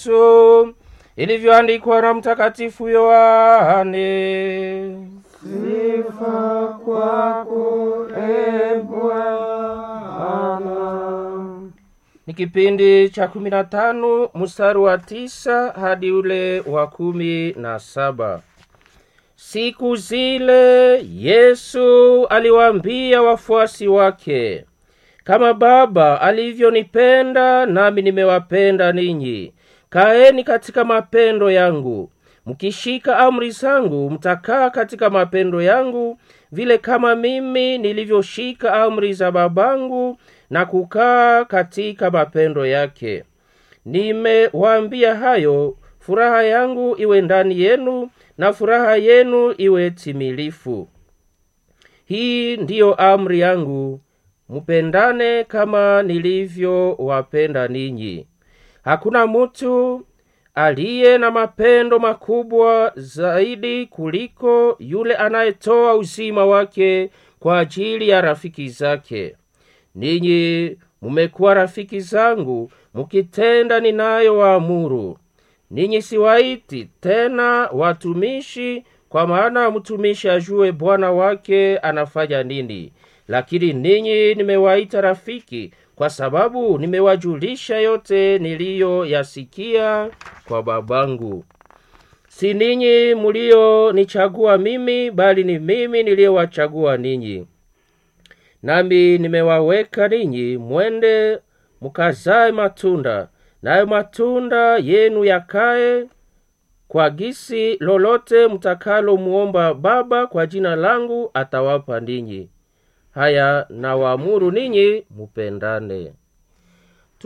Yesu ilivyoandikwa na Mtakatifu Yohane. Sifa kwako e Bwana. Ni kipindi cha kumi na tano mstari wa tisa hadi ule wa kumi na saba. Siku zile Yesu aliwaambia wafuasi wake, kama Baba alivyonipenda nami nimewapenda ninyi, kaeni katika mapendo yangu. Mkishika amri zangu, mtakaa katika mapendo yangu, vile kama mimi nilivyoshika amri za babangu na kukaa katika mapendo yake. Nimewaambia hayo, furaha yangu iwe ndani yenu na furaha yenu iwe timilifu. Hii ndiyo amri yangu, mupendane kama nilivyowapenda ninyi. Hakuna mutu aliye na mapendo makubwa zaidi kuliko yule anayetoa uzima wake kwa ajili ya rafiki zake. Ninyi mumekuwa rafiki zangu mukitenda ninayowaamuru. Ninyi siwaiti tena watumishi, kwa maana mtumishi ajue bwana wake anafanya nini, lakini ninyi nimewaita rafiki, kwa sababu nimewajulisha yote niliyoyasikia kwa babangu. Si ninyi muliyonichagua mimi, bali ni mimi niliyewachagua ninyi, nami nimewaweka ninyi mwende mukazae matunda, nayo matunda yenu yakae, kwa gisi lolote mtakalo muomba Baba kwa jina langu atawapa ninyi. Haya nawaamuru ninyi mupendane.